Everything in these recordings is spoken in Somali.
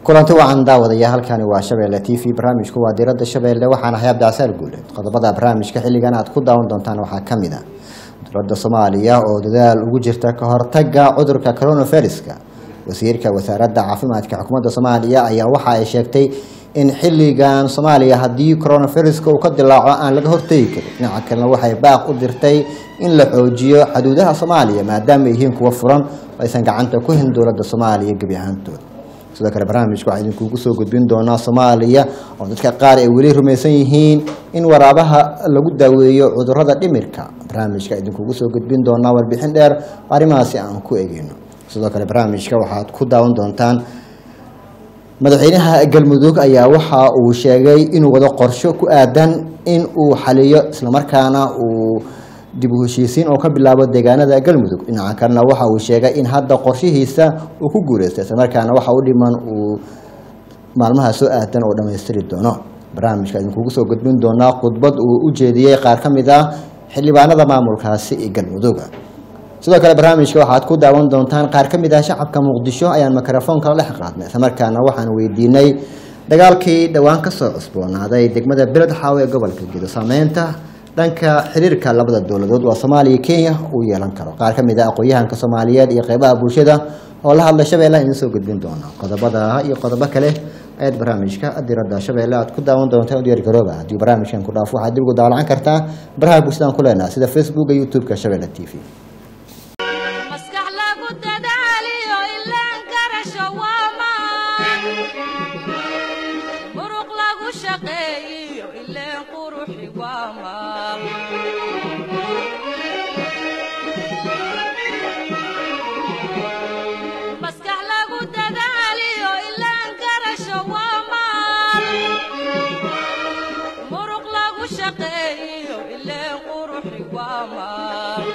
kulanti wacan daawadaya halkani waa shabeelle t v barnaamijku waa diradda shabeelle waxaana hay abdicasaal guuleed qodobada barnaamijka xilligan aad ku daawan doontaan waxaa ka mid ah dowladda soomaaliya oo dadaal ugu jirta ka hortagga cudurka coronaviruska wasiirka wasaaradda caafimaadka xukuumadda soomaaliya ayaa waxa ay sheegtay in xilligan soomaaliya haddii coronaviruska uu ka dilaaco aan laga hortegi karin dhinaca kalena waxay baaq u dirtay in la xoojiyo xuduudaha soomaaliya maadaama ay yihiin kuwa furan oo aysan gacanta ku hin dowladda soomaaliya gebi ahaantooda sidoo kale barnaamijka waxaa idinkugu soo gudbin doonaa soomaaliya oo dadka qaar ay weli rumaysan yihiin in waraabaha lagu daaweeyo cudurada dhimirka barnaamijka idinkugu soo gudbin doonaa warbixin dheer oo arrimahaasi aan ku egeyno sidoo kale barnaamijka waxaad ku daawan doontaan madaxweynaha galmudug ayaa waxa uu sheegay inuu wado qorsho ku aadan in uu xaliyo islamarkaana uu dib u heshiisiin oo ka bilaabo deegaanada galmudug dhinaca kalena waxa uu sheegay in hadda qorshihiisa uu ku guuleystay islamarkaana waxa u dhiman uu maalmaha soo aadan oo dhammaystiri doono barnaamijka idinkugu soo gudbin doonaa khudbad uu u jeediyey qaar ka mid ah xildhibaanada maamulkaasi ee galmudug sidoo kale barnaamijka waxaad ku daawan doontaan qaar ka mid ah shacabka muqdisho ayaan mikrofoonka la dhex qaadnay islamarkaana waxaan weydiinay dagaalkii dhowaan kasoo cusboonaaday degmada beledxaaw ee gobolka gedo saameynta dhanka xiriirka labada dowladood waa soomaaliya kenya uu yeelan karo qaar ka mid ah aqoon-yahanka soomaaliyeed iyo qeybaha bulshada oo la hadla shabeelle idin soo gudbin doona qodobada iyo qodobo kale ayaad barnaamijka diradda shabeelle aad ku daawan doontaan u diyaargarooba haddii barnaamijkan ku dhaafo waxaad dib ugu daalacan kartaa baraha bulshadaan ku leenaha sida facebooka youtube-ka shabeelle t v maskax lagu dadaaliyo ilaan garasho waa maan muruq lagu shaqeeyiyo ileen quruxi waa maal maskax lagu dadaaliyo ilaan garasho waa maal muruq lagu shaqeeyiyo ileen quruxi waa maal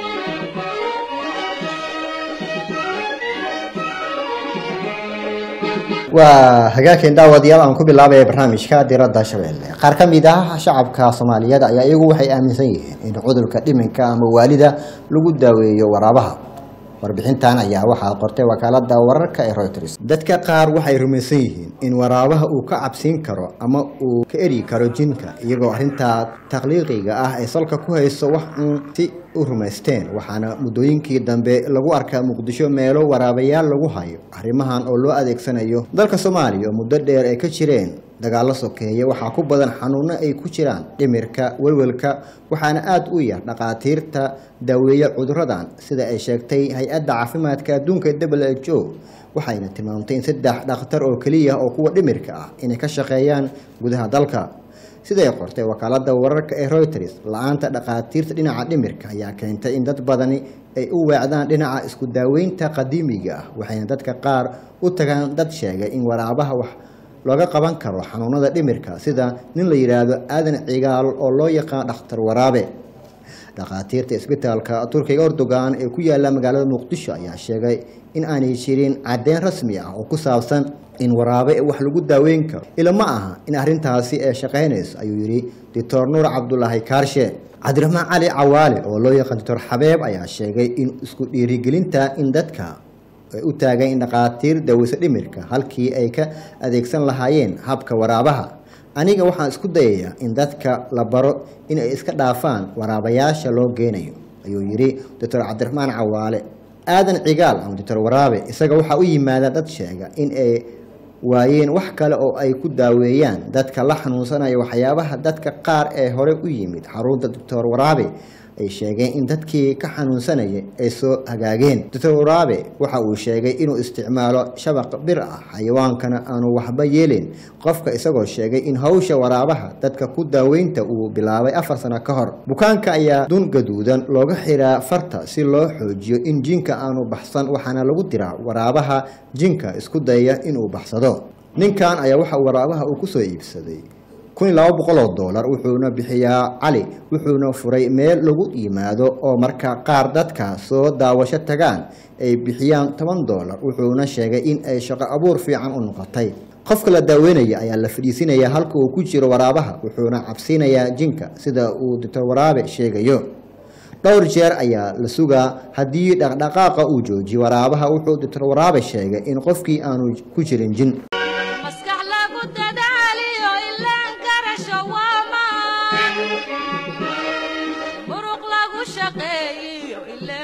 waa hagaagkeen daawadayaal aan ku bilaabaya barnaamijka diradda shabeelle qaar ka mid ah shacabka soomaaliyeed ayaa iyagu waxay aaminsan yihiin in cudurka dhiminka ama waalida lagu daaweeyo waraabaha warbixintan ayaa waxaa qortay wakaalada wararka ee reuters dadka qaar waxay rumaysan yihiin in waraabaha uu ka cabsiin karo ama uu ka eri karo jinka iyagoo arrintaa takhliiqiga ah ay salka ku hayso wax uun si u rumaysteen waxaana muddooyinkii dambe lagu arkaa muqdisho meelo waraabayaal lagu hayo arrimahan oo loo adeegsanayo dalka soomaaliya oo muddo dheer ay ka jireen dagaallo sokeeye waxaa ku badan xanuuno ay ku jiraan dhimirka welwelka waxaana aada u yar dhaqaatiirta daaweeya cuduradan sida ay sheegtay hay-adda caafimaadka adduunka w h o waxayna tilmaamtay in saddex dhakhtar oo keliya oo kuwa dhimirka ah inay ka shaqeeyaan gudaha dalka siday qortay wakaalada wararka ee reuters la-aanta dhaqaatiirta dhinaca dhimirka ayaa keentay in dad badani ay u weecdaan dhinaca isku daaweynta qadiimiga ah waxayna dadka qaar u tagaan dad sheegay in waraabaha wax looga qaban karo xanuunada dhimirka sida nin la yidhaahdo aadan cigaal oo loo yaqaan dhakhtar waraabe dhakhaatiirta isbitaalka turkiga erdogan ee ku yaala magaalada muqdisho ayaa sheegay in aanay jirin caddeyn rasmi ah oo ku saabsan in waraabe wax lagu daaweyn karo ila ma aha in arrintaasi ay shaqaynayso ayuu yidhi doctor nuur cabdulaahi kaarshe cabdiraxmaan cali cawaale oo loo yaqaan doctor xabeeb ayaa sheegay in isku dhiirigelinta in dadka ay u taagan in dhakhaatiir daaweyso dhimirka halkii ay ka adeegsan lahaayeen habka waraabaha aniga waxaan isku dayayaa in dadka la baro in ay iska dhaafaan waraabayaasha loo geynayo ayuu yidhi doctor cabdiraxmaan cawaale aadan cigaal ama doctor waraabe isaga waxaa u yimaada dad sheega in ay waayeen wax kale oo ay ku daaweeyaan dadka la xanuunsanaya waxyaabaha dadka qaar ee hore u yimid xarunta doctor waraabe ay sheegeen in dadkii ka xanuunsanayay ay soo hagaageen doctor waraabe waxa uu sheegay inuu isticmaalo shabaq bir ah xayawaankana aanu waxba yeelin qofka isagoo sheegay in hawsha waraabaha dadka ku daaweynta uu bilaabay afar sano ka hor bukaanka ayaa dun gaduudan looga xiraa farta si loo xoojiyo in jinka aanu baxsan waxaana lagu diraa waraabaha jinka isku dayaya inuu baxsado ninkan ayaa waxa waraabaha uu kusoo iibsaday kun iyo laba boqol oo doolar wuxuuna bixiyaa cali wuxuuna furay meel lagu yimaado oo marka qaar dadka soo daawasho tagaan ay bixiyaan toban doolar wuxuuna sheegay in ay shaqo abuur fiican u noqotay qofka la daaweynaya ayaa la fadhiisinayaa halka uu ku jiro waraabaha wuxuuna cabsiinayaa jinka sida uu doctor waraabe sheegayo dhowr jeer ayaa la sugaa haddii dhaqdhaqaaqa uu joojiyo waraabaha wuxuu doctor waraabe sheegay in qofkii aanu ku jirin jin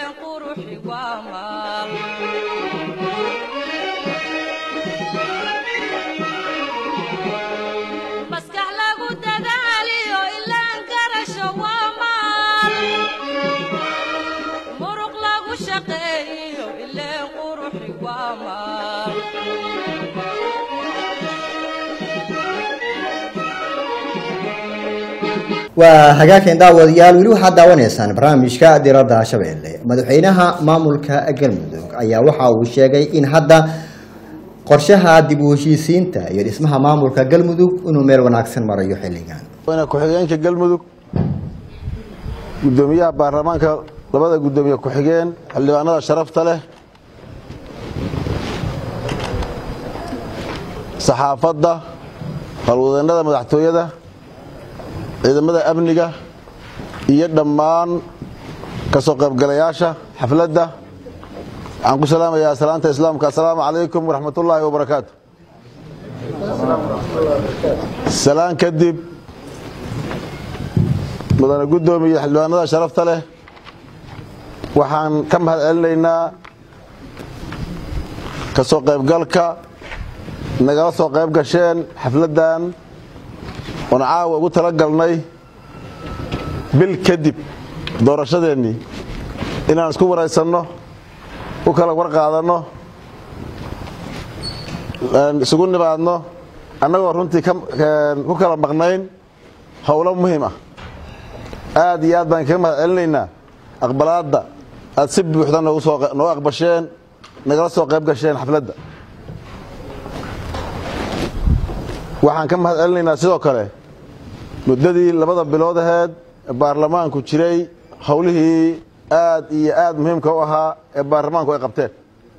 ileen quruxi waa maal maskax lagu dadaaliyo ilaan garasho waa maal muruq lagu shaqeeyo ileen quruxi waa maal waa hagaageen daawadayaal weli waxaad daawanaysaan barnaamijka diradda shabeelle madaxweynaha maamulka galmudug ayaa waxa uu sheegay in hadda qorshaha dib u heshiisiinta iyo dhismaha maamulka galmudug inuu meel wanaagsan marayo xilligan madaxweyne ku-xigeenka galmudug guddoomiyaha baarlamaanka labada guddoomiye ku-xigeen xildhibaanada sharafta leh saxaafadda howlwadeennada madaxtooyada ciidamada amniga iyo dhammaan ka soo qaybgalayaasha xafladda waxaan ku salaamayaa salaanta islaamka assalaamu calaykum waraxmatullaahi wabarakaatu salaan kadib mudane guddoomiye xildhibaanada sharafta leh waxaan ka mahad celinaynaa ka soo qaybgalka nagala soo qayb gasheen xafladdan oon caawa ugu tala galnay bil kadib doorashadeennii inaan isku waraysanno u kala war qaadanno isugu nimaadno annagoo runtii ku kala maqnayn howlo muhiim ah aad iyo aad baan kaga mahad celinaynaa aqbalaadda aad si buuxda noo aqbasheen nagala soo qayb gasheen xafladda waxaan ka mahad celinaynaa sidoo kale muddadii labada bilood aheed ee baarlamaanku jiray howlihii aad iyo aad muhiimka u ahaa ee baarlamaanku ay qabteen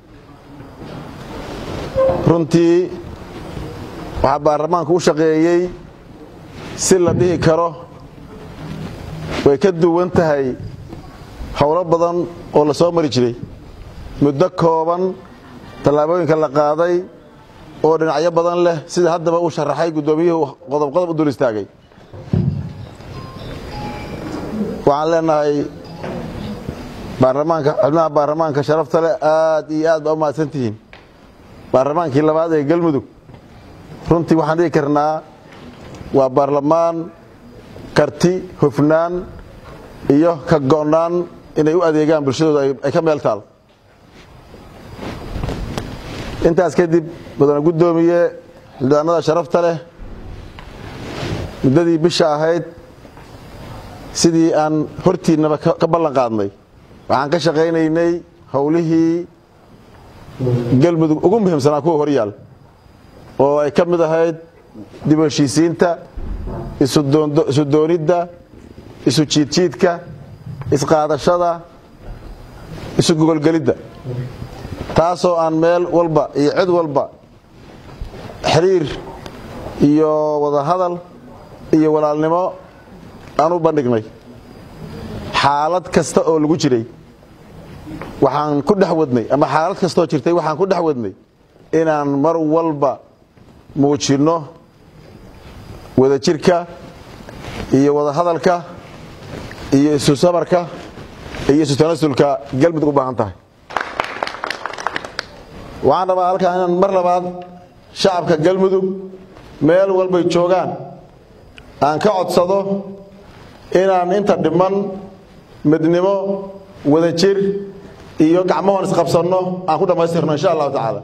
runtii waxaa baarlamaanku u shaqeeyey si la dhihi karo way ka duwan tahay howlo badan oo la soo mari jiray muddo kooban tallaabooyinka la qaaday oo dhinacyo badan leh sida haddaba uu sharaxay guddoomiyuhu qodob qodob u dul istaagay waxaan leenahay baarlamaanka xubnaha baarlamaanka sharafta leh aad iyo aad baa u mahadsan tihiin baarlamaankii labaad ee galmudug runtii waxaan dhihi karnaa waa baarlamaan karti hufnaan iyo ka go'naan inay u adeegaan bulshadooda ay ka meel taal intaas kadib mudane guddoomiye xildhibaanada sharafta leh muddadii bisha ahayd sidii aan hortiinnaba ka ballan qaadnay waxaan ka shaqaynaynay howlihii galmudug ugu muhiimsanaa kuwa horyaal oo ay ka mid ahayd dib u heshiisiinta isu doonidda isu jiidjiidka isqaadashada isu gogolgelidda taasoo aan meel walba iyo cid walba xiriir iyo wadahadal iyo walaalnimo aan u bandhignay xaalad kasta oo lagu jiray waxaan ku dhex wadnay ama xaalad kastaoo jirtay waxaan ku dhex wadnay inaan mar walba muujinno wadajirka iyo wadahadalka iyo isu sabarka iyo isu tanasulka galmudug u baahan tahay waxaan rabaa halkaa inaan mar labaad shacabka galmudug meel walbay joogaan aan ka codsado inaan inta dhiman midnimo wadajir iyo gacmahoon isqabsanno aan ku dhammaystirno insha allahu tacaala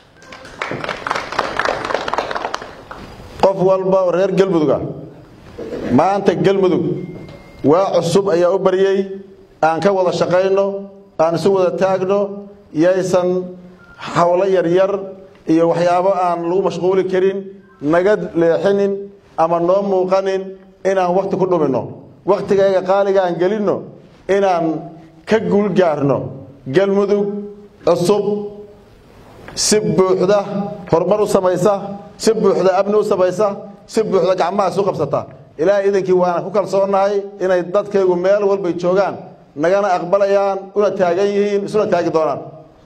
qof walba oo reer galmuduga maanta galmudug waa cusub ayaa u baryey aan ka wada shaqayno aan isu wada taagno yaysan hawlo yaryar iyo waxyaabo aan lagu mashquuli karin naga leexinin ama noo muuqanin inaan wakhti ku dhuminno wakhtigayga qaaliga aan gelinno inaan ka guulgaarno galmudug cusub si buuxda horumar u samaysa si buuxda amni u samaysa si buuxda gacmahaas u qabsata ilaahay idankii waana ku kalsoonahay inay dadkaygu meel walbay joogaan nagana aqbalayaan una taagan yihiin isuna taagi doonaan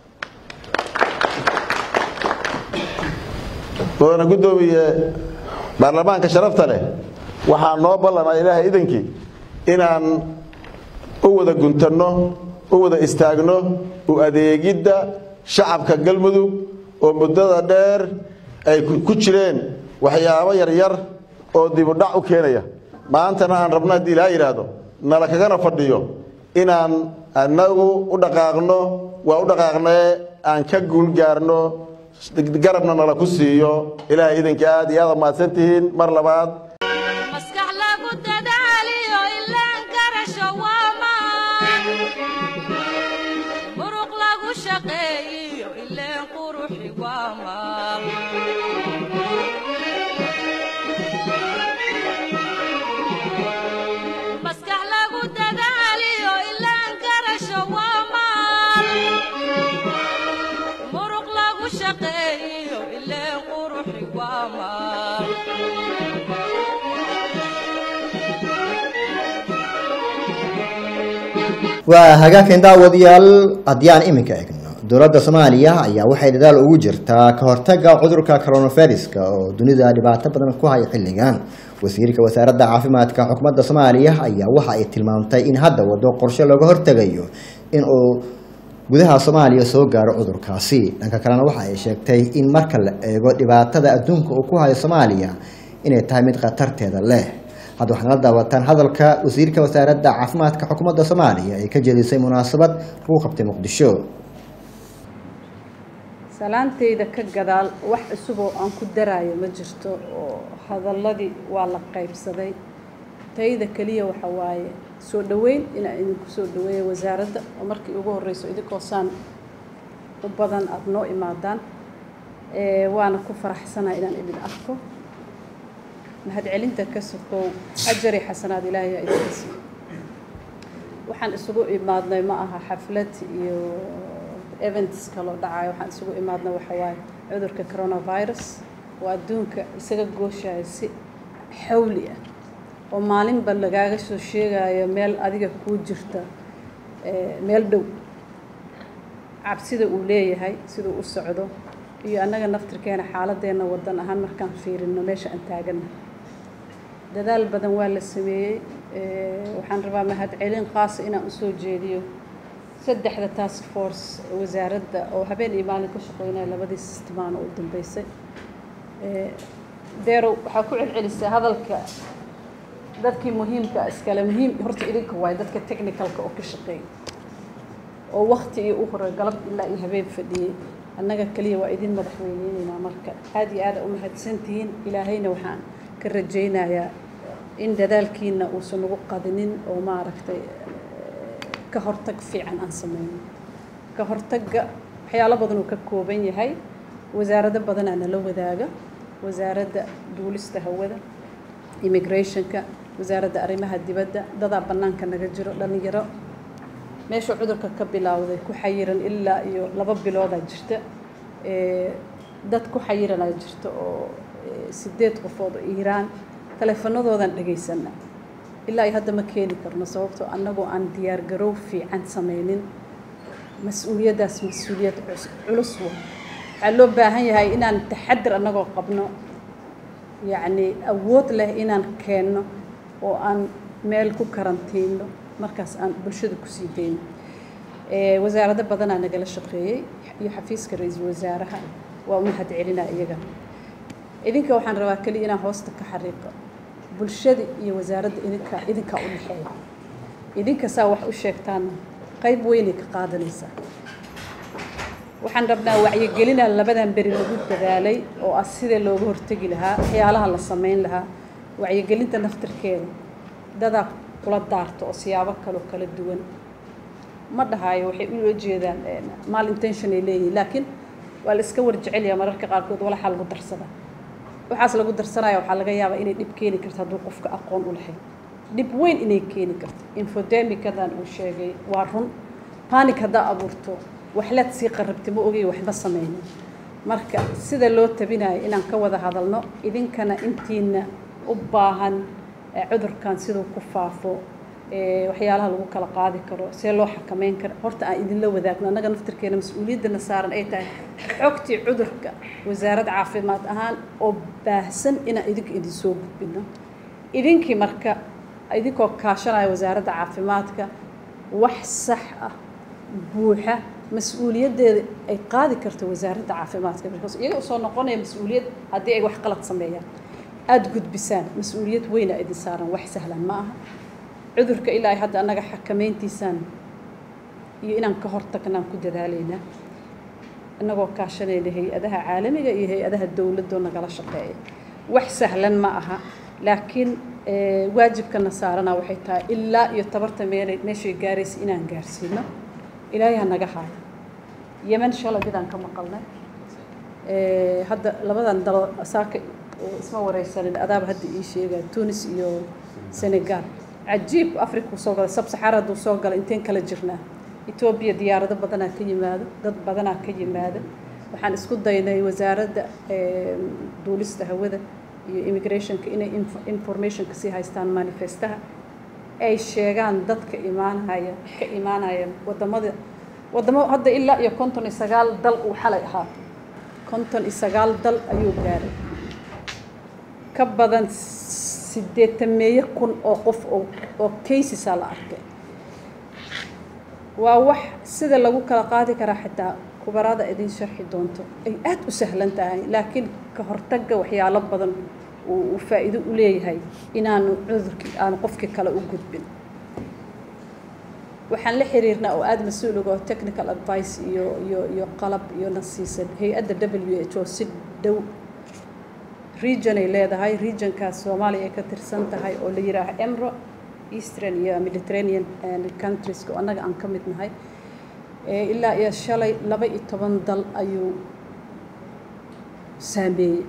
mudane guddoomiye baarlamaanka sharafta leh waxaa noo ballanaa ilaahay idankii inaan u wada guntanno u wada istaagno u adeegidda shacabka galmudug oo muddada dheer ay ku jireen waxyaabo yaryar oo dibudhac u keenaya maantana aan rabno haddii ilaa yidhaahdo nala kagana fadhiyo inaan annagu u dhaqaaqno waa u dhaqaaqnee aan ka guul gaarno garabna nala ku siiyo ilaahay idinka aad iyo aad mahadsan tihiin mar labaad maskax lagu dadaaliyo ilaan garasho waa maan muruq lagu shaqeeyiyo ileen quruxi waa maan maskax lagu dadaaliyo ilaan garasho waa maan muruq lagu shaqeeyiyo ileen quruxi waa maan waa hagaagkan daawadayaal haddii aan iminka egno dowladda soomaaliya ayaa waxay dadaal ugu jirtaa ka hortaga cudurka coronaviruska oo dunida dhibaato badan ku haya xilligan wasiirka wasaaradda caafimaadka xukuumadda soomaaliya ayaa waxa ay tilmaamtay in hadda wado qorshe looga hortegayo in uu gudaha soomaaliya soo gaaro cudurkaasi dhanka kalena waxa ay sheegtay in marka la eego dhibaatada adduunka uu ku hayo soomaaliya inay tahay mid khatarteeda leh hadda waxaad la daawataan hadalka wasiirka wasaaradda caafimaadka xukuumadda soomaaliya ee ka jeedisay munaasabad lagu qabtay muqdisho salaantayda ka gadaal wax cusub oo aan ku daraayo ma jirto oo hadalladii waa la qaybsaday tayda keliya waxa waaye soo dhoweyn inaan idinku soo dhaweeya wasaaradda oo markii ugu horreyso idinkoo saan u badan aada noo imaadaan ee waana ku faraxsanaa inaan idin arko mahadcelinta ka sokow ajari xasanaad ilaahay aa idinka siiyo waxaan isugu imaadnay ma aha xaflad iyo events kaloo dhacayo waxaan isugu imaadnay waxa waaye cudurka coronavirus oo adduunka isaga gooshaya si xawli ah oo maalinba lagaaga soo sheegayo meel adiga kuu jirta meel dhow cabsida uu leeyahay siduu u socdo iyo annaga naftirkeena xaaladeenna wadan ahaan markaan fiirino meesha aan taagana dadaal badan waa la sameeyey waxaan rabaa mahadcelin qaasa inaan usoo jeediyo saddexda task force wasaaradda oo habeen iyo maalin ka shaqeynaya labadii sistimaan oo u dambeysay deerow waxaa ku celcelisay hadalka dadkii muhiimka iskale muhiim horta idinka waayo dadka technicalka oo ka shaqeeya oo wakti iyo u hore galab ilaa iyo habeen fadhiyey annaga keliya waa idin madaxweyneynayna marka aada iyo aada u mahadsantihiin ilaahayna waxaan ka rajaynayaa in dadaalkiina uusan nagu qadinin oo maaragtay ka hortag fiican aan sameyno ka hortagga waxyaalo badan uu ka kooban yahay wasaarado badanaa nala wadaaga wasaaradda duulista hawada immigrationka wasaaradda arrimaha dibadda dadaa bannaanka naga jiro dhallinyaro meeshuu cudurka ka bilaawday ku xayiran ilaa iyo laba biloodaa jirta dad ku xayiranaa jirta oo sideed qofood oo iiraan taleefanadoodan dhegaysana ilaa iyo hadda ma keeni karno sababtoo annagoo aan diyaar garow fiican sameynin mas-uuliyaddaas mas-uuliyad culus wa waxaa loo baahan yahay inaan taxadir annagoo qabno yacni awood leh inaan keenno oo aan meel ku karantiino markaas aan bulshada kusii dayno wasaarado badanaa nagala shaqeeyey iyo xafiiska ra-iisul wasaaraha waa u mahad celinaa iyaga idinka waxaan rabaa keliya inaan hoosta ka xariiqo bulshada iyo wasaaradda idinka idinkaa u dhexeeya idinka saa wax u sheegtaana qayb weynay ka qaadanaysaa waxaan rabnaa wacyigelinaa labadan beri lagu dadaalay oo ah sidee looga hortegi lahaa waxyaalaha la sameyn lahaa wacyigelinta naftirkeeda dadaa kula daarto oo siyaabo kaloo kala duwan ma dhahayo waxay ula jeedaan mal intention ay leeyihin laakiin waa la iska warjecelyaa mararka qaarkood walaxaa lagu darsadaa waxaas lagu darsanaya waxaa laga yaabaa inay dhib keeni karto hadduu qofka aqoon u lahayn dhib weyn inay keeni karto infodemicadan uu sheegay waa run panic haddaa abuurto waxlaad sii qarabti ma ogay waxba sameynin marka sida loo tabinayo inaan ka wada hadalno idinkana intiina u baahan cudurkan siduu ku faafo waxyaalaha lagu kala qaadi karo see loo xakameyn karo horta aan idinla wadaagno annaga naftirkeena mas-uuliyaddana saaran ay tahay xogtii cudurka wasaarad caafimaad ahaan oo baahsan inaan idinka idin soo gudbino idinkii marka idinkoo kaashanaya wasaaradda caafimaadka wax sax ah buuxa mas-uuliyaddeeda ay qaadi karto wasaaradda caafimaadka because iyaga usoo noqonaya mas-uuliyad haddii ay wax qalad sameeyaan aada gudbisaan mas-uuliyad weyna idin saaran wax sahlan ma aha cudurka ilaa ay hadda annaga xakameyntiisaan iyo inaan ka hortagnaan ku dadaalaynaa innagoo kaashanayna hay-adaha caalamiga iyo hay-adaha dowladoo nagala shaqeeya wax sahlan ma aha laakiin waajibkana saarana waxay tahay ilaa iyo tabarta meel meeshay gaaraysa inaan gaarsiino ilaahay ha naga haayo yemen shalay midaan ka maqalnay hadda labadan dalo saaka isma wareysanin adaaba hadda ii sheegaya tunis iyo senegal cajiib africa uu soo galay sabsaxaara hadduu soo galay inteen kala jirnaa etoobiya diyaarado badanaa ka yimaado dad badanaa ka yimaado waxaan isku daynay wasaaradda duulista hawada iyo immigrationka inay informationka sii haystaan manifestaha ay sheegaan dadka imaanaya ka imaanaya wadamada wadamo hadda ilaa iyo konton iyo sagaal dal uu xalay ahaa konton iyo sagaal dal ayuu gaaray ka badan sideetameeyo kun oo qof oo oo casesaa la arkay waa wax sida lagu kala qaadi karaa xitaa kubarada idin sharxi doonto ay aada u sahlan tahay laakiin ka hortagga waxyaalo badan uu faa'iido u leeyahay inaanu cudurkii aanu qofkii kale u gudbin waxaan la xiriirnaa oo aada mas-uul uga oo technical advice iyo iyo iyo qalab iyo na siisan hay-adda w h o si dhow region ay leedahay regionkaas soomaaliya ay ka tirsan tahay oo la yidhaaha emro eastern iyo mediterranean countries oo annaga aan ka mid nahay ilaa iyo shalay laba iyo toban dal ayuu saameeyey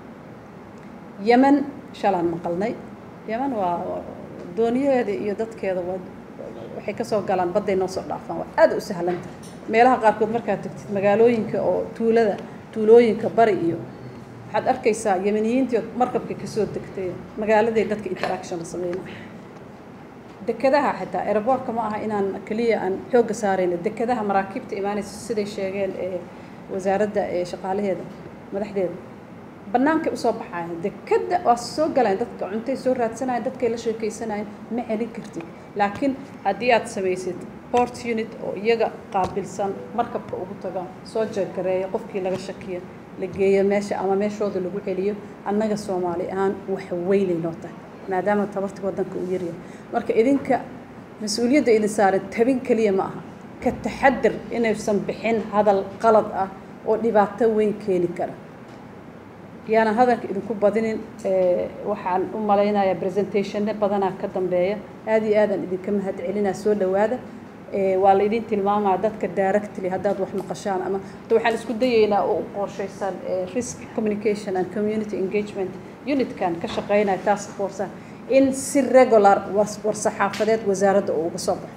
yemen shalaan maqalnay yemen waa dooniyaheeda iyo dadkeeda waa waxay kasoo galaan badday noo soo dhaafaan waa aada u sahlanta meelaha qaarkood markaad tagtid magaalooyinka oo tuulada tuulooyinka bari iyo waxaad arkaysaa yemeniyiintii markabka kasoo degtay magaaladay dadka interaction la sameynaa dekadaha xitaa aeroboortka ma aha inaan keliya aan xoogga saarayno dekadaha maraakiibta imaanaysa siday sheegeen ee wasaaradda ee shaqaalaheeda madaxdeeda bannaankay usoo baxayan dekadda waa soo galaan dadka cuntay soo raadsanayan dadkay la sheekeysanayan ma celin kartid laakiin haddii aad samaysid port unit oo iyaga qaabilsan markabka ugu taga soo jeegareeya qofkii laga shakiya la geeyo meesha ama meeshooda lagu celiyo annaga soomaali ahaan wax weynay noo tahay maadaama tabarta waddanka uu yaryahay marka idinka mas-uuliyadda idin saaran tabin keliya ma aha ka taxadir inaysan bixin hadal qalad ah oo dhibaato weyn keeni kara yaanan hadalka idinku badinin waxaan u malaynayaa presentationne badanaa ka dambeeya aada iyo aadaan idinka mahad celinaa soo dhowaada waa la idin tilmaamaa dadka directly haddaad wax maqashaan ama hadda waxaan isku dayaynaa oo u qorshaysan risk communication and community engagement unitkan ka shaqeynaya task force in si regular war-saxaafadeed wasaaradda uu uga soo baxo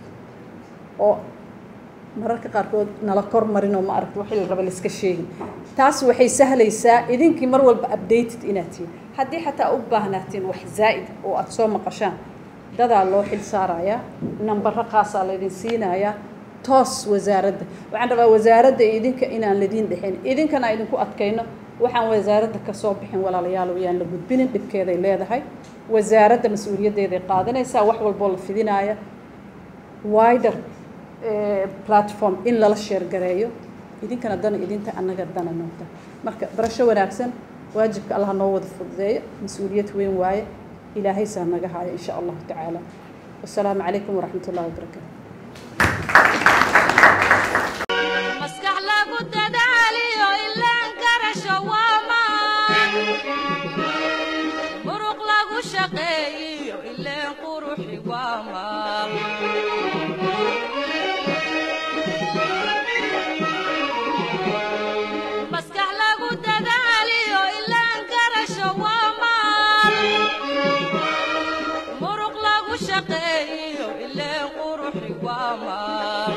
oo mararka qaarkood nala kor marin oo ma aragta waxii la raba laiska sheegin taas waxay sahlaysaa idinkii mar walba updated inaad tihiin haddii xataa u baahnaatiin wax zaa'id oo aada soo maqashaan dadaa loo xil saarayaa nambaro khaasaa laydin siinayaa toos wasaaradda waxaan rabaa wasaaradda iyo idinka inaan ladiin dhexin idinkana idinku adkayno waxaan wasaaradda kasoo bixin walaalayaal yaan la gudbinin dhibkeeday leedahay wasaaradda mas-uuliyaddeeday qaadanaysaa wax walboo la fidinaaya wider platform in lala sheergareeyo idinkana dana idinta annaga dana noqda marka barasho wanaagsan waajibka allah noo wada fududeeyo mas-uuliyad weyn waaye ilaahay saa naga haayo in sha allahu tacaala wasalaamu calaykum waraxmat ullahi wabarakaatu maskax lagu dadaaliyo ilaan garasho waa maan muruq lagu shaqeeyiyo ileen quruxi waa maal maskax lagu dadaaliyo ilaan garasho waa maal muruq lagu shaqeeyiyo ileen quruxi waa maal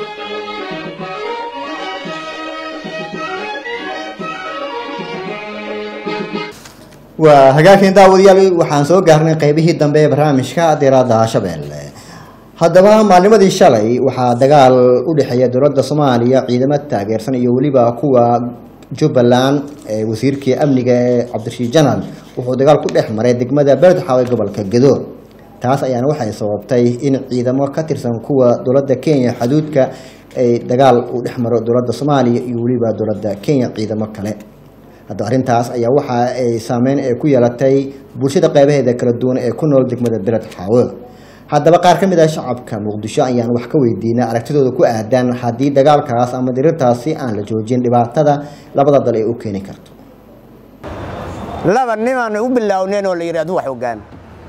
waa hagaageen daawadayaal waxaan soo gaarnay qeybihii dambe ee barnaamijka diradda shabeelle haddaba maalnimadii shalay waxaa dagaal u dhexeeya dowladda soomaaliya ciidamo taageersan iyo weliba kuwa jubbaland ee wasiirkii amniga ee cabdirashiid janan wuxuu dagaal ku dhex maray degmada beledxaw ee gobolka gedo taas ayaana waxay sababtay in ciidamo ka tirsan kuwa dowladda kenya xuduudka ay dagaal uu dhex maro dowladda soomaaliya iyo weliba dowladda kenya ciidamo kale hadda arrintaas ayaa waxa ay saameyn ay ku yeelatay bulshada qeybaheeda kala duwan ee ku nool degmada beled xaawo haddaba qaar ka mid ah shacabka muqdisho ayaan wax ka weydiinay aragtidooda ku aadan haddii dagaalkaas ama dirirtaasi aan la joojin dhibaatada labada dal ay u keeni karto laba nimaan u bilaawneen oo la yidhahdo wax hoggaan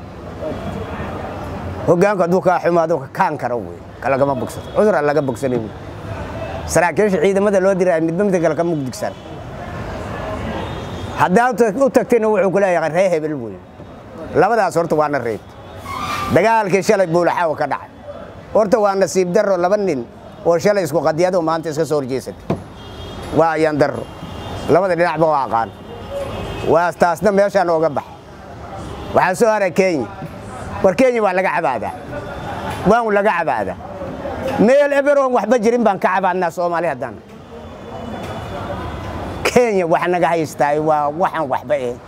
hoggaanku hadduu kaa xumaado ka kaan karo wey kalagama bogsato cudur aan laga bogsanay wey saraakiisha ciidamada loo diraya midba midka kale ka mugdigsan haddaad u tagtayna wuxuu ku leeyahay ree hebel wey labadaas horta waana reeb dagaalkii shalay buulaxaawa ka dhacay horta waa nasiib darro laba nin oo shalay isku qadiyado maanta iska soo horjeesatay waa ayaan darro labada dhinacba waa aqaan waa taasna meeshaan ooga baxa waxaa soo haray kenya war kenya waa laga cabaadaa waan laga cabaadaa meel eberoon waxba jirin baan ka cabaadnaa soomaali haddaan kenya wax naga haystaay waa waxaan waxba ahayn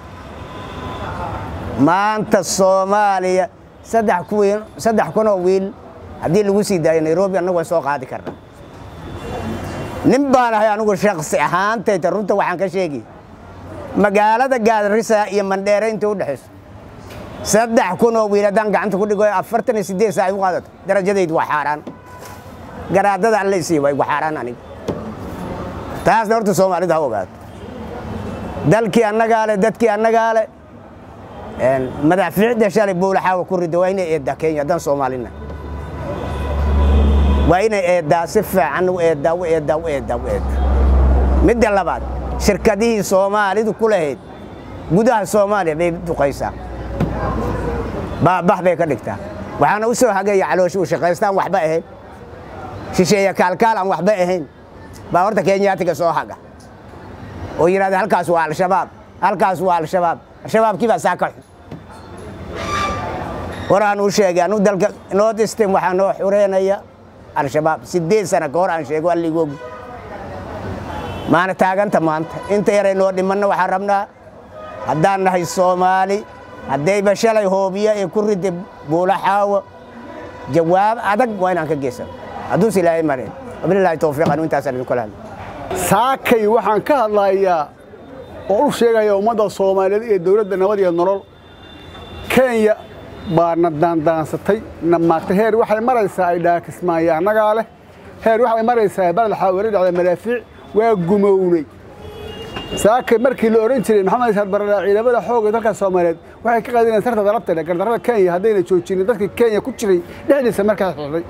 maanta soomaaliya saddex kuwiin saddex kunoo wiil haddii lagu sii daayo nairobi annagu waan soo qaadi karnaa nin baan ahay anigu shaksi ahaantayta runta waxaan ka sheegi magaalada gaarisa iyo mandheere inta u dhexayso saddex kunoo wiil haddaan gacanta ku dhigo afartan iyo siddeed saa ay u qaadato darajadaydu waa xaaraan garaadada alla sii waa igu xaaraan aniga taasna horta soomaalidu ha ogaato dalkii annagaa le dadkii annagaa le madaafiicda shalay buulaxaawa ku rida waa inay eeddaa kenya haddaan soomaalina waa inay eeddaa si fiican u eeddaa u eeddaa u eeddaa u eeddaa midda labaad shirkadihii soomaalidu ku lahayd gudaha soomaaliya bay duqaysaa baabah bay ka dhigtaa waxaana u soo hagaya calooshi u shaqaystaan waxba ahayn shisheeya kaalkaal aan waxba ahayn baa horta kenyaatiga soo haga oo yidhahda halkaas waa al-shabaab halkaas waa al-shabaab al-shabaabkii baa saa ka xun horaan u sheegay anu dalka north eastern waxaa noo xureynaya al-shabaab siddeed sana ka hor aan sheego alligoogi maana taaganta maanta inta yaray noo dhimanna waxaan rabnaa haddaan nahay soomaali haddayba shalay hoobiya ee ku riday buulaxaawo jawaab adag waa inaan ka geysano hadduus ilaahay mareen wabilaahi towfiiq anu intaasaan idinku lahadla saakay waxaan ka hadlayaa oo u sheegaya ummadda soomaaliyeed iyo dowladda nabad iyo nolol kenya baa na daandaansatay na maagtay heer waxay maraysaa ay dhaakismaaya annagaa leh heer waxay maraysaa baled xaawari dhacda madaafiic waa gumownay saakay markii la odhan jiray maxamed isaad barada ciidamada xoogga dalka soomaaliyeed waxay ka qaadinayaan sarta dalabta leh gardarrada kenya haddayna joojinin dadkii kenya ku jiray dhexdiisa markaa xidhay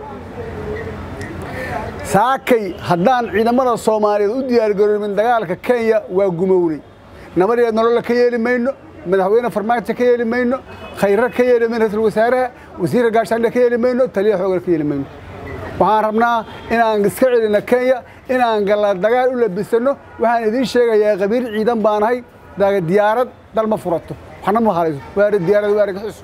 saakay haddaan ciidamada soomaaliyeed u diyaargaroomin dagaalka kenya waa gumownay nabadeed nololla ka yeeli mayno madaxweyne farmaajo ka yeeli mayno khayra ka yeeli mayno ra-iisul wasaaraha wasiirka gaashaandhe ka yeeli mayno taliya xoogana ka yeeli mayno waxaan rabnaa inaan iska celino kenya inaan galla dagaal u labisanno waxaan idiin sheegayaa qabiil ciidan baanahay diyaarad dal ma furato waxna ma halayso waari diyaarad waa argaxiso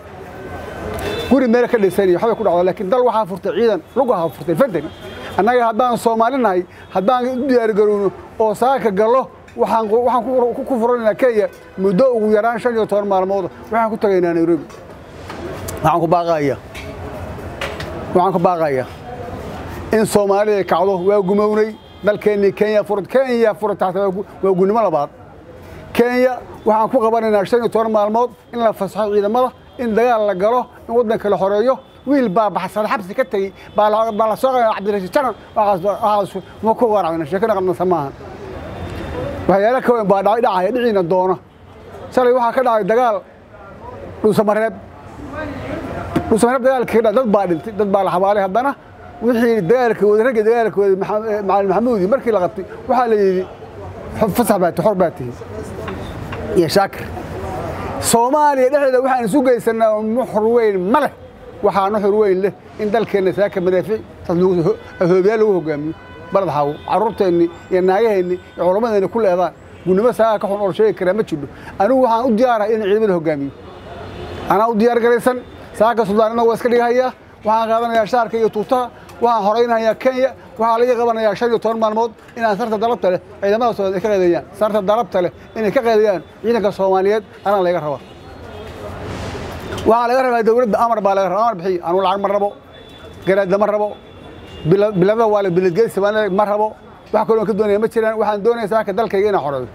guri meel ka dhisanayo waxbay ku dhacdo laakiin dal waxaa furtay ciidan lugaha furtay fantani annaga haddaan soomaali nahay haddaan u diyaargarowno oo saaka gallo waxaan waxaan ku furanaynaa kenya muddo ugu yaraan shan iyo toban maalmood waxaan ku tagaynaa nairobi waxaan ku baaqayaa waxaan ku baaqayaa in soomaalida kacdo waa gumownay dalkeennii kenya furad kenya furad taxta waa gunnimo labaad kenya waxaan ku qabanaynaa shan iyo toban maalmood in la fasaxo ciidamada in dagaal la galo in waddanka la xoreeyo wiil baa baxsada xabsi ka tegey baa la soo qaa cabdirashiid janan waxaas ma ku waraacna sheekana qabnasa maaha waxyaala ka weyn baa dhacay dhacaya dhiciina doona shalay waxaa ka dhacay dagaal dhuusamareeb dhuusamareeb dagaalka ka dhacay dad baa dhintay dad baa la xabaalay haddana wixii dagaalkooda ragga dagaalkooda macalin maxamuudi markii la qabtay waxaa la yidhi fasax baa xor baa tihi iyo shaakir soomaaliya dhexdeeda waxaan isu geysanaa nuxur weyn ma leh waxaa nuxur weyn leh in dalkeenna saaka madaafiic hoobiyaal lagu hogaamiyo balad xaawo carruurteenni iyo naagaheenni iyo culammadeenni ku leedaan gunnimo saaka ka xun oo sheegi karaa ma jidho anigu waxaan u diyaarahay inaan ciidamada hogaamiyo anaa u diyaar garaysan saaka suldaanina waa iska dhigahayaa waxaan qaadanayaa shaarka iyo tuutaha waxaan horaynayaa kenya waxaa laga qabanayaa shan iyo toban maalmood inaan sarta dalabta leh ciidamada soomaaliyeed ay ka qeedeeyaan sarta dalabta leh inay ka qeedeeyaan ciidanka soomaaliyeed anaa laga rabaa waxaa laga rabaa dowladda amar baa laga rabaa amar bixiy anuu lacag ma rabo garaadda ma rabo bila- bilada waa la biladgeysi baan leeyahay, ma rabo wax kaloo ka doonaya ma jiraan waxaan doonaya saaka dalkayga inaan xoreeyo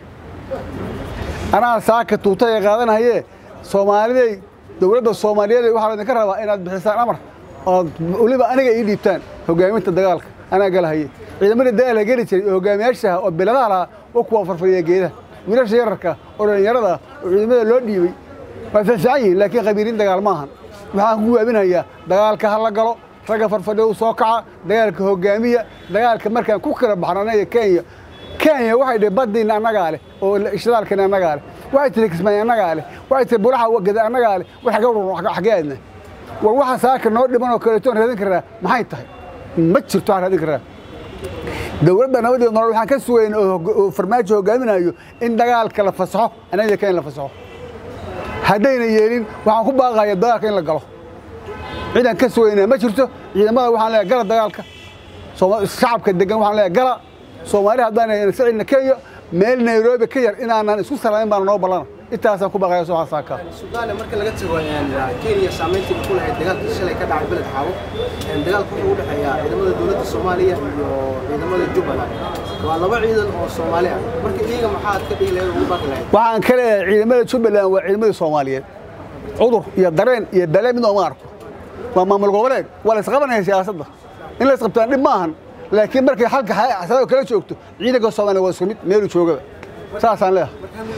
anaa saaka tuutaya qaadanhaye soomaaliday dowladda soomaaliyeed waxaa laydinka rabaa inaad bixisaan amar ood weliba aniga ii dhiibtaan hogaaminta dagaalka anaa galahaye ciidamadii dagaalka geli jiray oo hogaamiyaashaha oo biladaha lahaa oo kuwa farfariya geedaha wiilasha yararka oo dhallinyarada oo ciidamada loo dhiibay waa fiicfiican yihiin laakiin qabiiliin dagaal maahan waxaan ku waabinayaa dagaalka ha la galo ragga farfadhiya u soo kaca dagaalka hogaamiya dagaalka markaan ku kala baxno anaga kenya kenya waxay dhihi baddiina annagaa leh oo shidaalkana annagaa leh waxay tihi kismaayo annagaa leh waxay tihi buraxa wagada annagaa leh war xagee urur xagee aadna war waxa saaka noo dhiman oo kaleeto aan raadin karaa maxay tahay ma jirto waxaan raadin karaa dowladda nabadeed nolol waxaan ka sugayn oo hog- oo farmaajo hogaaminayo in dagaalka la fasaxo anaga kenya la fasaxo haddayna yeelin waxaan ku baaqaya dagaalka in la galo ciidan ka sugaynaa ma jirto ciidamada waxaan leeyahay gala dagaalka Sooma- shacabka degan waxaan leeyahay gala soomaali haddaan sicilna kenya meel nairobi ka yar inaanan isku salaamin baana noo ballana intaasaan ku baaqaya soo saaka suudaane marka laga tago een, kenya saameyntii uu ku lahayd dagaalkii shalay ka dhacay beled xaabo een, dagaalka wuxuu u dhexeeyaa ciidamada dowladda soomaaliya iyo ciidamada jubbaland waa laba ciidan oo soomaali ah marka iyaga maxaad ka dhihi lahayd oo ugu baaqi lahayd waxaan ka leeyahay ciidamada jubbaland waa ciidamadii soomaaliyeed cudur iyo dareen iyo bale mid ooma arko waa maamul goboleed waa la isqabanaya siyaasadda in la isqabtaan dhib maahan laakiin markay xalka xasado kala joogto ciidanka soomaaliya waa isku mid meelu joogaba saasaan leeyahay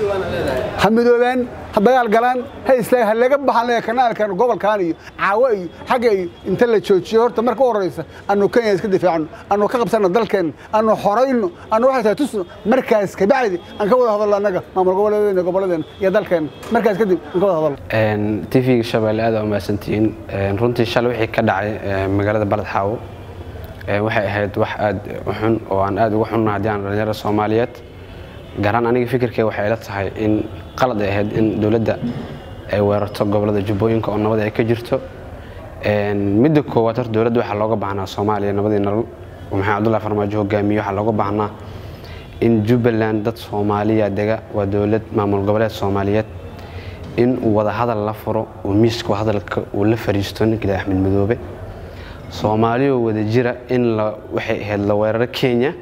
ha midoobaan ha dagaal galaan ha istaag ha laga baxaan leeyahay kanaalkan gobolkan iyo caawo iyo xagga iyo inta la joojiyo horta marka u horeysa anu kenya iska difaacno anu ka qabsano dalkeenna anu xorayno anu waxay tahay tusno markaas kabacdi aan ka wada hadalno annaga maamul goboleedeena gobolladeena iyo dalkeenna markaas kadib aan ka wada hadalno tv-ga shabeelle aad aa umahadsantihiin Een, runtii shalay wixii ka dhacay ee, magaalada baled xaawo ee, waxay ahayd wax aad u xun oo aan aad uga xunna haddii aan dhalinyarada soomaaliyeed gaaraan aniga fikirkee waxay ila tahay in qalad ay ahayd in dowladda ay weerarto gobolada jubbooyinka oo nabad ay ka jirto Een, midda koowaad horta dowladda waxaa looga baahnaa soomaaliya nabadii nolol oo maxamed cabdullahi farmaajo hogaamiye waxaa looga baahnaa in jubbaland dad soomaaliya dega waa dowlad maamul goboleed soomaaliyeed in uu wada hadal la furo oo miiska hadalka uu la fariisto ninkii axmed madoobe soomaaliyoo wada jira in la waxay ahayd la weeraro kenya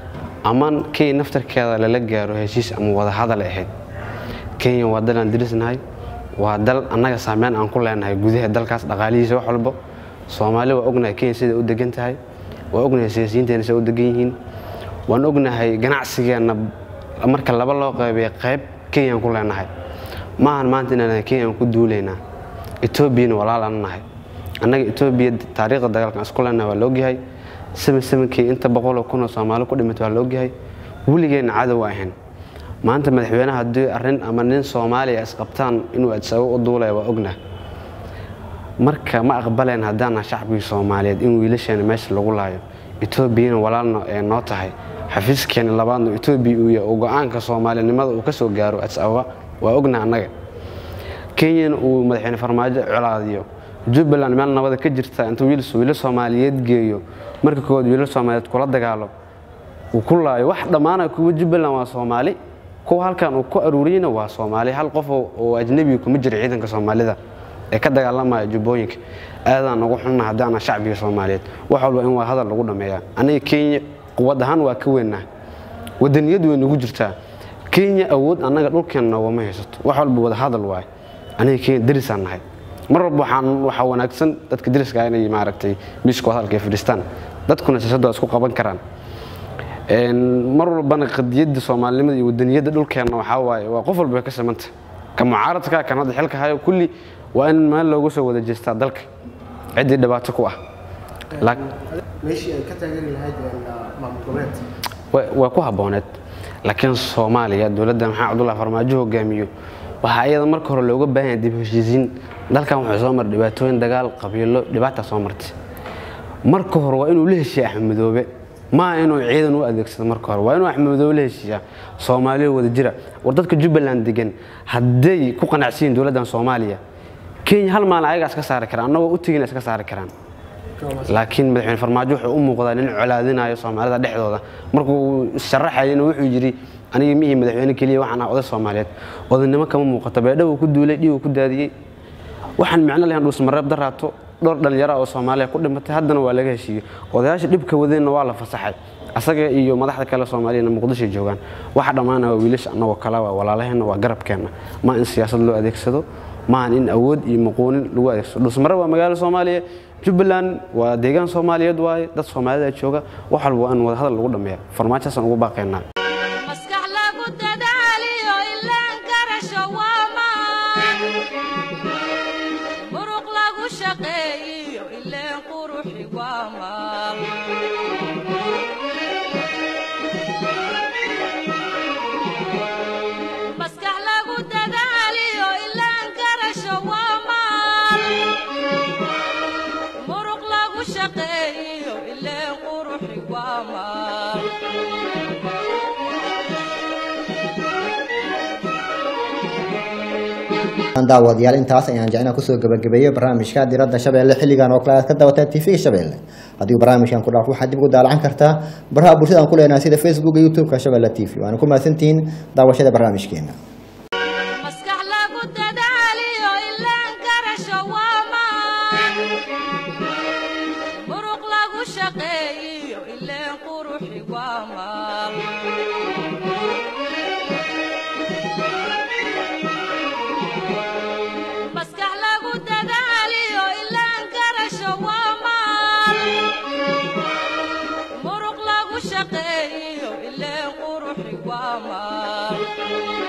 ama kenya naftarkeeda lala gaaro heshiis ama wada hadal ay ahayd kenya waa dal aan dirisnahay waa dal annaga saameyn aan ku leenahay gudaha dalkaas dhaqaalihiisa wax walbo soomaali waa ognahay kenya siday u degan tahay waa ognahay siyaasiyiinteena siday u degan yihiin waan ognahay ganacsigeenna marka laba loo qeybiya qayb kenyaan ku leenahay maahan maanta inaan kenyaan ku duulaynaa etoobiyana walaalaan nahay annaga etoobiya taariikhda dagaalkan isku leenahay waa la ogyahay seven sevenkii inta boqoloo kunoo soomaali ku dhimatay waa la ogyahay weligeenna cadow ahayn maanta madaxweynaha haddii arrin ama nin soomaaliya isqabtaan inuu adsago u duulaya waa ognah marka ma aqbaleen haddaana shacbigii soomaaliyeed in wiilasheena meesha lagu laayo etoobiyana walaalna ee noo tahay xafiiskeena labaadna etoobiya uu yahay oo go-aanka soomaalinimada uu ka soo gaaro ads ababa waa ogna annaga kenyana uu madaxweyne farmaajo colaadiyo jubbaland meel nabada ka jirta intuu wiil wiilo soomaaliyeed geeyo marka koowaad wiilo soomaaliyeed kula dagaalo uu ku laayo wax dhammaana kuwa jubbaland waa soomaali kuwa halkan uu ku aruuriyeyna waa soomaali hal qof oo oo ajnabiga kuma jira ciidanka soomaalida ee ka dagaalamaya jubbooyinka aadaan ugu xunna haddaana shacbiga soomaaliyeed wax walba in waa hadal lagu dhameeyaa aniga kenya quwad ahaan waa ka weynaa wadaniyad way nagu jirtaa kenya awood annaga dhulkeenna noogama haysato wax walba wada hadal waaye aniga kenya derisaan nahay mar walba waxaan waxaa wanaagsan dadka deriska ah inay maaragtay miiska hadalka ay fadhiistaan dadkuna siyaasadda waa isku qaban karaan Een, mar walbana qadiyadda soomaalinimada iyo wadaniyadda dhulkeenna waxaa waaye waa qof walba way ka simanta ka mucaaradka kan hadda xilka hayo kulli waa in meel loogu soo wada jeestaa dalka ciddii dhibaato ku ah Laak- meeshii ay ka taageeri lahayd een, maamul goboleed way way ku habbooneed laakiin soomaaliya dowladda maxamed cabdullahi farmaajo hogaamiyo waxaa iyada marka hore looga baahan yahay dib u heshiisiin dalkan wuxuu soo maray dhibaatooyin dagaal qabiilo dhibaata soo martay marka hore waa inuu la heshiiya axmed madoobe maaha inuu ciidan u adeegsado marka hore waa inuu axmed madoobe la heshiiyaa soomaaliya wada jira war dadka jubbaland degan hadday ku qanacsan yihiin dowladdan soomaaliya kenya hal maalin ayagaa iska saari karaan annagoo u tegina iska saari karaan laakiin madaxweyne farmaajo wuxuu u muuqdaa nin colaadinayo soomaalida dhexdooda markuu sharaxayana wuxuu yidhi aniga mihii madaxweyne keliya waxaan ah oday soomaaliyeed odaynimo kama muuqato beedha uu ku duulay dhiig uu ku daadiyey waxaan micno lahayn dhuusmareeb daraato dhowr dhallinyara oo soomaaliya ku dhimatay haddana waa laga heshiiyey odayaasha dhibka wadeenna waa la fasaxay asaga iyo madaxda kale soomaaliyana muqdisho joogaan waxa dhammaana waa wiilasha annagoo kale waa walaalaheenna waa garabkeenna ma in siyaasad loo adeegsado maahan in awood iyo muquunin lagu adeegsado dhusmare waa magaalo soomaaliya jubbaland waa deegaan soomaaliyeed waaye dad soomaalida jooga wax walba waa in wadahadal lagu dhammeeya farmaajohaasaan ugu baaqaynaa maskax lagu dadaaliyo ilaan garasho waa maan muruq lagu shaqeeyiyo ileen quruxi waa maal maskax lagu dadaaliyo ilaan garasho waa maal muruq lagu shaqeeyiyo ileen quruxi waa maal daawadayaal intaas ayaan jecnaa kusoo gabagabeeyey barnaamijka diradda shabeelle xilligan oo kale aad ka dawataa tv-ga shabeelle haddii barnaamijkan ku dhaaf waxaad dib ugu daalacan kartaa baraha bulshada aan ku leenahay sida facebook iyo youtube-ka shabeelle t v waana ku mahadsantihiin daawashada barnaamijkeena maskax lagu dadaaliyo ilaan garasho waa maan muruq lagu shaqeeyiyo ileen quruxi waa maal maskax lagu dadaaliyo ilaan garasho waa maal muruq lagu shaqeeyiyo ileen quruxi waa maal